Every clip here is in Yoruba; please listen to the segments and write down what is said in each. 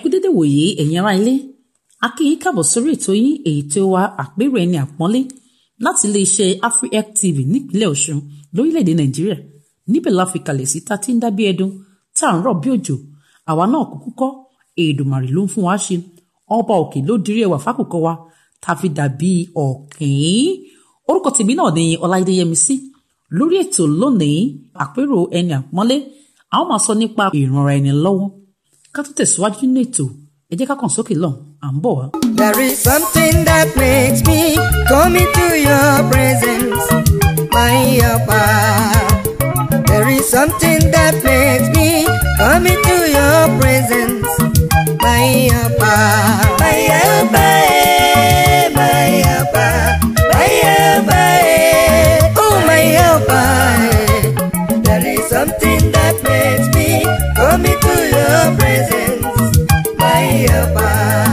kú dédé wòye ẹ̀yin ará ilé a kí yín káàbọ̀ sórí ètò yín èyí tí ó wá àpérò ẹni àpọ́nlé láti iléeṣẹ́ afrihelp tv nípínlẹ̀ ọ̀ṣun lórílẹ̀‐èdè nàìjíríà níbẹ̀ la fi kalẹ̀ sí tá a ti ń dá bí ẹdun tá à ń rọ̀ bí òjò àwa náà kúkú kọ́ èdùmàrè ló ń fún wa ṣe ọba òkè ló dirí ẹwà fákòkò wa tá a fi dàbí ọ̀kìn orúkọ tèmi náà ni ọláìdé yẹmisí lórí ètò lónìí àpérò ẹni àpọ́nlé a ó máa sọ nípa ìrànra ẹni lọ́wọ́ ká tó tẹ̀síwájú nínú ètò ẹ jẹ́ ká kàn sókè lọ́hùn à ń bọ̀ wá. There is something that makes me come into your presence, my Abba. There is something that makes me come into your presence, my Abba. My Abba, eh, my Abba, my Abba, eh, oh my Abba. eh. There is something that makes me come into your presence, my Abba.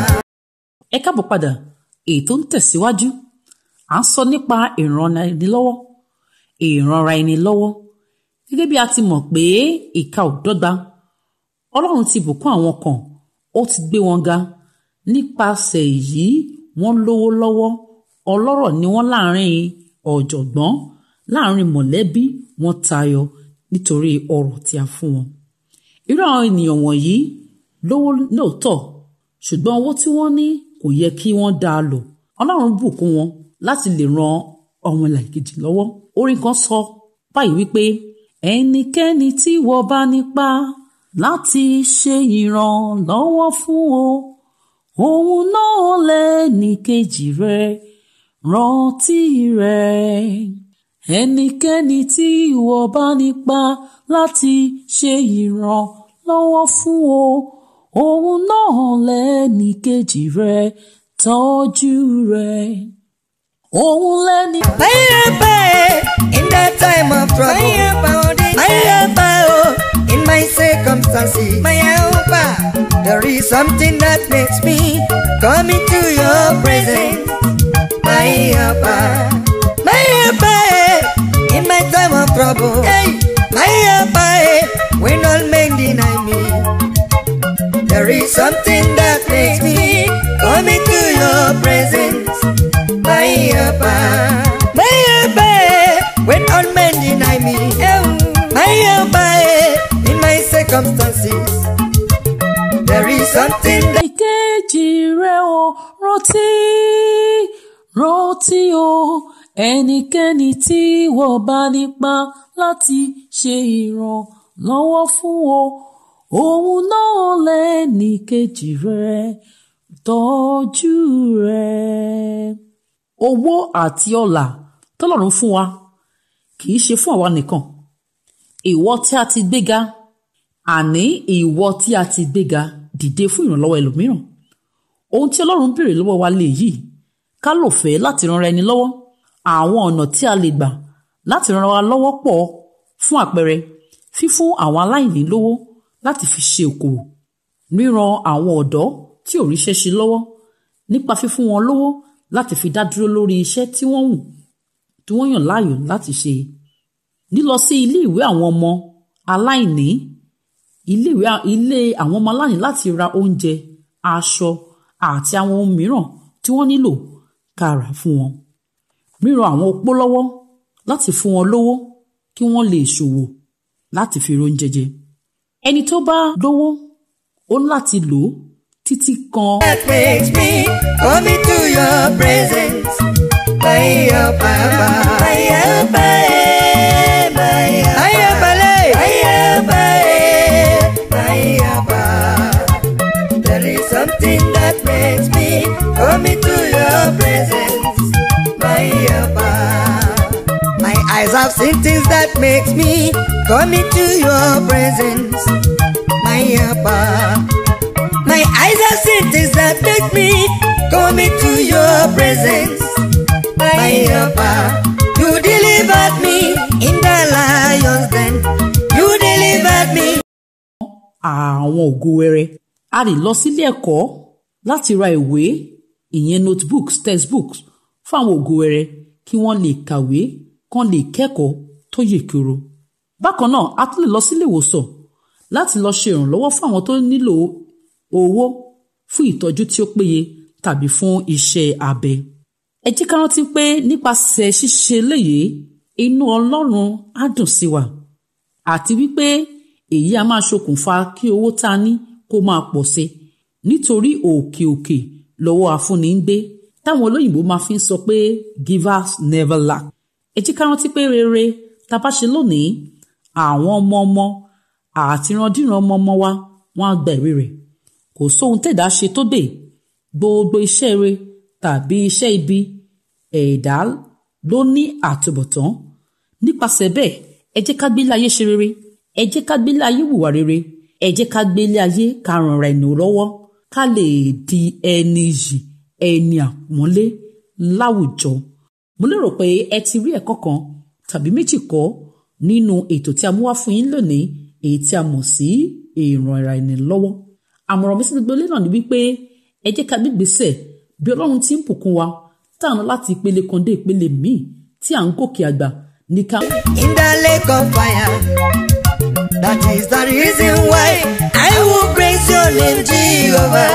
ẹ káàbọ̀ padà ètò ń tẹ̀síwájú à ń sọ nípa ìrànra ẹni lọ́wọ́ ìrànra ẹni lọ́wọ́ gẹ́gẹ́ bí a ti mọ̀ pé ìka ò dọ́gba ọlọ́run ti bùkún àwọn kan ó ti gbé wọn ga nípasẹ̀ èyí wọ́n lówó lọ́wọ́ ọlọ́rọ̀ ni wọ́n láàrin ọ̀jọ̀gbọ́n láàrin mọ̀lẹ́bí wọ́n tayọ nítorí ọrọ̀ tí a fún wọn irú àwọn ènìyàn wọ̀nyí lówó lóòótọ́ ṣùgbọ́n owó tí wọ́n ní kò yẹ kí wọ́n dá a lò ọlọ́run bùkún wọn láti lè ran ọmọ ìlàkejì lọ́wọ́ orin kan sọ báyìí wípé ẹnikẹ́ni tí wọ́n bá nípa láti ṣe ìrànlọ́wọ́ fún o òun náà lẹ́ni kejì rẹ̀ rántí rẹ̀ ẹnikẹ́ni tí ìwọ bá nípa láti ṣe ìrànlọ́wọ́ fún o òun náà lẹ́ni kejì rẹ̀ tọ́jú rẹ̀ òun lẹ́ni. My helper in that time of trouble. My helper, my helper, oh, in my circumstances. My helper, there is something that makes me come into your presence. My helper, my helper, in my time of trouble. Hey, my helper, when all men deny me. There is something that makes me come into your presence my helper, my helper, when all men deny me, oh, my helper, in my circumstances, there is something that ìkejì rẹ̀ o rántí rántí o ẹnikẹ́ni tí wọ́n bá nípa láti ṣe ìrànlọ́wọ́ fún o òun náà lẹ́ni kejì rẹ̀ tọ́jú rẹ̀. owó àti ọlà tọ́lọ́run fún wa kì í ṣe fún àwa nìkan ìwọ tí a ti gbéga àní ìwọ tí a ti gbéga dìde fún ìrànlọ́wọ́ ẹlòmíràn ohun tí ọlọ́run béèrè lọ́wọ́ wa lè yìí ká lò fẹ́ láti ran ẹni lọ́wọ́ àwọn ọ̀nà tí a lè gbà láti ran wa lọ́wọ́ pọ̀ fún àpẹẹrẹ fífún àwọn aláìní lówó láti fi ṣe òkòwò ríran àwọn ọ̀dọ́ tí ò ríṣẹ́ ṣe lọ́wọ́ nípa fífún wọn lówó láti fi dá dúró lórí iṣẹ́ tí wọ́n wù tí wọ́n yàn láàyò láti ṣe lílọ sí ilé ìwé àwọn ọmọ aláìní ilé ìwé ilé àwọn ọmọ aláìní láti ra oúnjẹ aṣọ àti àwọn ohun mìíràn tí wọ́n nílò ká rà fún wọn ríran àwọn opó lọ́wọ́ láti fún wọn lówó kí wọ́n lè ṣòwò láti fi róúnjẹ jẹ ẹni tó bá lówó ó láti lò ó títí kan that makes me come into your presence, my helper, my helper, my helper, my helper, my helper. There is something that makes me come into your presence, my helper. My eyes have seen things that makes me come into your presence, my helper. My eyes have seen things that make me come into your presence, my helper. You delivered me in the lion's den. You delivered me. àwọn ògo wẹrẹ a lè lọ sílé ẹ̀kọ́ láti ra ìwé ìyẹn notebooks textbooks fún àwọn ògo wẹrẹ kí wọ́n lè kàwé kán lè kẹ́kọ̀ọ́ tó yè koro bákan náà a tún lè lọ sílé ìwòsàn láti lọ ṣe ìrànlọ́wọ́ fún àwọn tó nílò owó fún ìtọ́jú tí ó péye tàbí fún iṣẹ́ abẹ. ẹ jẹ́ ká rántí pé nípasẹ̀ ṣíṣe léyìí inú ọlọ́run á dùn sí wa àti wípé èyí a máa ṣokùnfà kí owó tá a ní kó máa pọ̀ sí nítorí òkè òkè lọ́wọ́ afúnni ń gbé táwọn olóyìnbó máa fi ń sọ pé givers never lack. ẹ jẹ́ ká rántí pé rere tá a bá ṣe lónìí àwọn ọmọ ọmọ àti ìrandíran ọmọ ọmọ wa wọ́n á gba èrè rẹ̀ kò sóhun tẹ̀dá ṣe tó dé gbogbo iṣẹ́ rere tàbí iṣẹ́ ibi ẹ̀dá ló ní àtúbọ̀tán nípasẹ̀ bẹ́ẹ̀ ẹ jẹ́ ká gbélé ayé ṣe rere ẹ jẹ́ ká gbélé ayé hùwà rere ẹ jẹ́ ká gbélé ayé ká ràn ra ẹnu lọ́wọ́ ká lè di ẹni yìí ẹni àpọ́nlé láwùjọ mo lérò pé ẹ ti rí ẹ̀kọ́ kan tàbí méjì kọ́ nínú ètò tí a mú wá fún yín lónìí èyí tí a mọ̀ sí ìran ara ẹni lọ́wọ́ àmọ̀ràn mi sí gbogbo ilé náà ni wípé ẹ jẹ́ ká gbégbèsè bí ọlọ́run ti ń bùkún wa táwọn láti ìpele kan dé ìpele míì tí à ń gòkè àgbà ní ká. in the lake of fire. That is the reason why I will praise your name, Jehovah,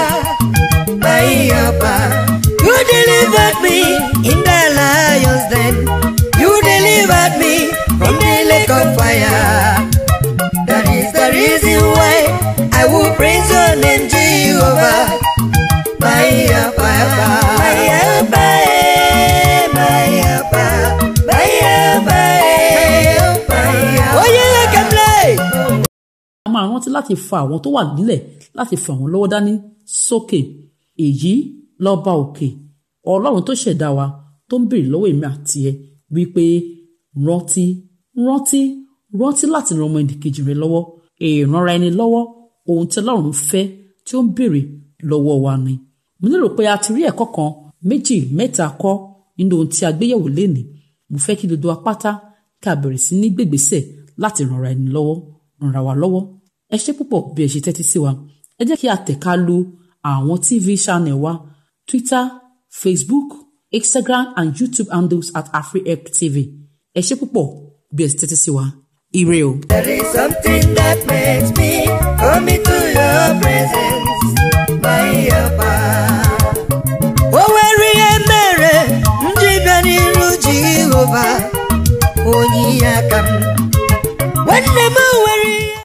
my helper. You delivered me in the lion's den. You delivered me from the lake of fire. That is the reason why I will praise your name, Jehovah, my helper, my helper, eh, my helper, my helper, eh, my helper. Oh yeah, I can play. a máa rántí láti fa àwọn tó wà nílẹ̀ láti fa àwọn lọ́wọ́ dání sókè èyí lọ́ba òkè ọlọ́run tó ṣẹ̀dá wa tó ń béèrè lọ́wọ́ èmi àti ẹ wípé rántí rántí rántí láti ran ọmọ ẹnìkejì rẹ lọ́wọ́ ìrànra ẹni lọ́wọ́ ohun tí ọlọ́run fẹ́ tí ó ń béèrè lọ́wọ́ wa ni mo lérò pé a ti rí ẹ̀kọ́ kan méjì mẹ́ta kọ́ nínú ohun tí a gbéyẹ̀wò lénìí mo fẹ́ kí gbogbo apáta ká bẹ̀rẹ̀ sí ní gbègbèsẹ̀ láti ranra ẹni lọ́wọ́ ranra wa lọ́wọ́ ẹ ṣé púpọ̀ bí ẹ ṣe tẹ́tí sí wa ẹ jẹ́ kí a tẹ̀ka lu àwọn tv channel wa twitter facebook instagram and youtube handles at afrihelp tv ẹ ṣé púpọ̀ bí ẹ ṣe tẹ́tí sí wa ire o. There is something that makes me come into your presence.